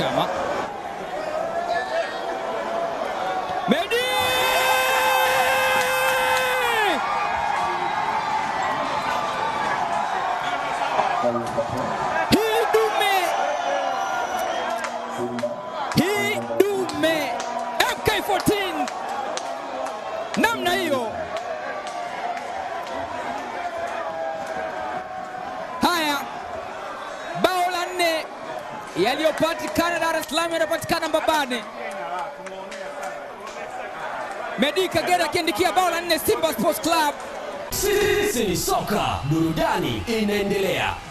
Chama. Medi! Hii dume hii dume MK14 namna hiyo. Haya, bao la nne yaliyopatikana Dar es Salaam yanapatikana Mbabane. Medi Kagera akiandikia bao la nne Simba Sports Club. Sisi ni soka, burudani inaendelea.